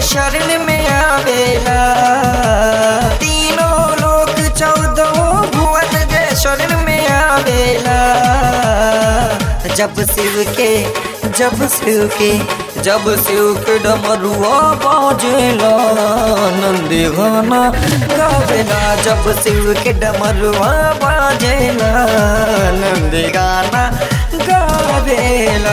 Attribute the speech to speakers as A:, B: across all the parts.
A: शरण में आवेला तीनों लोक चौदह भुवन जे शरण में आवेला जब शिव के जब शिव के जब शिव के डमरुआ बाजेला नंदी गाना गावेला जब शिव के डमरुआ बाजेला नंदी गाना गावेला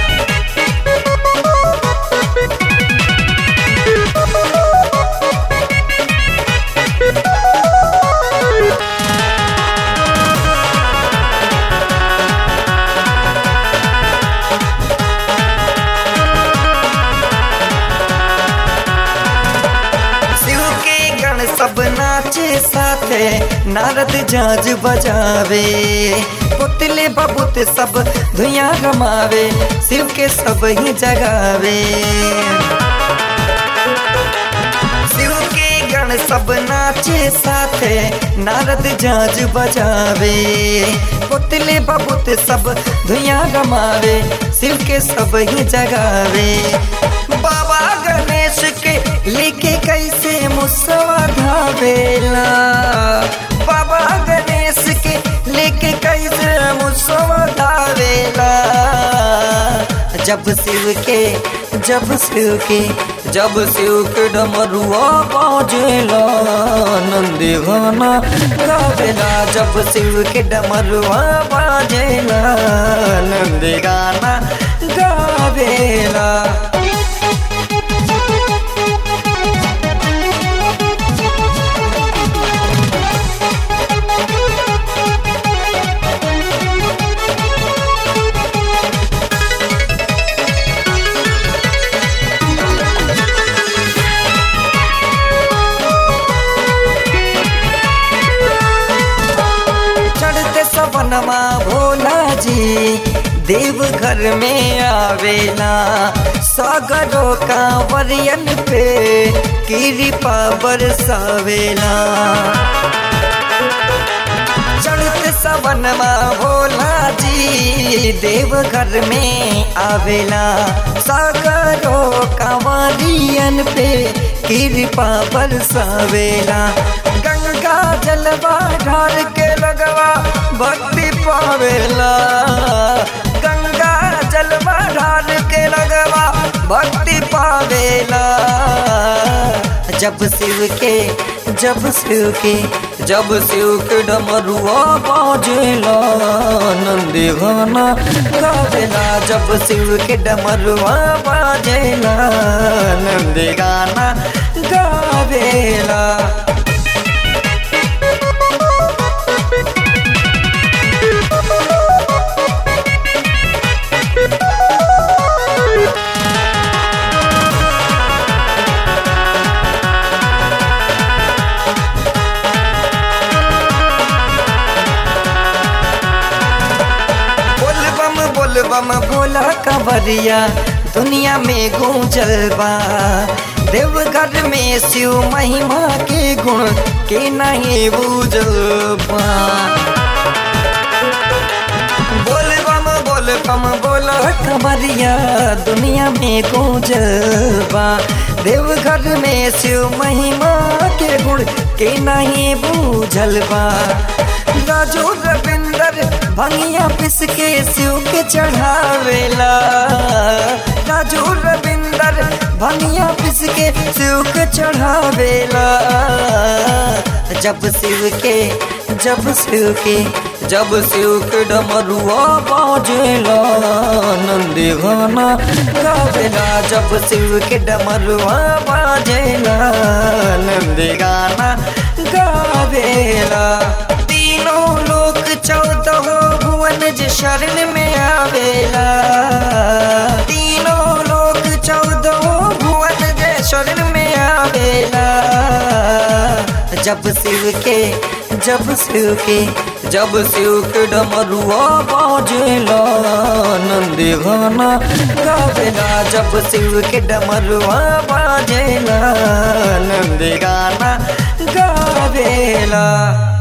A: शिव के गण सब नाचे साथे नारद झांझ बजावे पुतले बबूत सब धुइया रमावे शिव के सब ही जगावे शिव के गण सब नाचे साथे नारद झांझ बजावे पुतले बबूत सब धुइया रमावे शिव के सब ही जगावे बाबा गणेश के लेके कैसे मुसवा धावेला बाबा गणेश के लेके कैसे मुसवा धावेला जब शिव के जब शिव के जब शिव के डमरुआ बाजेला नंदी गाना गावेला जब शिव के डमरुआ बाजेला नंदी गाना गावेला चढ़ते सवनमा भोला जी देव घर में आवेला सागरों का वरियन पे कृपा बरसावेला चढ़ते सवनमा भोला जी देव घर में आवेला सागरों का वरियन पे कृपा बरसावेला गंगा जलवा ढार के लगवा भक्ति पावेला गंगा जलवा ढार के लगवा भक्ति पावेला जब शिव के जब शिव के जब शिव के डमरुआ बाजेला नंदी गाना गावेला जब शिव के डमरुआ बाजेला नंदी गाना गावेला बोल बम बोल बम बोला कबरिया दुनिया में गूंजल बा देवघर में शिव महिमा के गुण के नहीं बूझल बा बोल बम बोल बम बोला कबरिया दुनिया में गूंजल बा देवघर में शिव महिमा के गुण के नहीं बूझल बा राजू रविंदर भंगिया पिस के शिव के चढ़ावेला राजू रविंदर भंगिया पिस के शिव के चढ़ावेला जब शिव के जब शिव के जब शिव के डमरुआ बाजेला नंदी गाना गावेला जब शिव के डमरुआ बाजेला नंदी गाना गावेला तीनों लोक चौदह भुवन जे शरण में आवेला तीनों लोक चौदह भुवन जे शरण में आवेला जब शिव के जब शिव के जब शिव के डमरुआ बाजेला नंदी गाना गावेला जब शिव के डमरुआ बाजेला नंदी गाना गावेला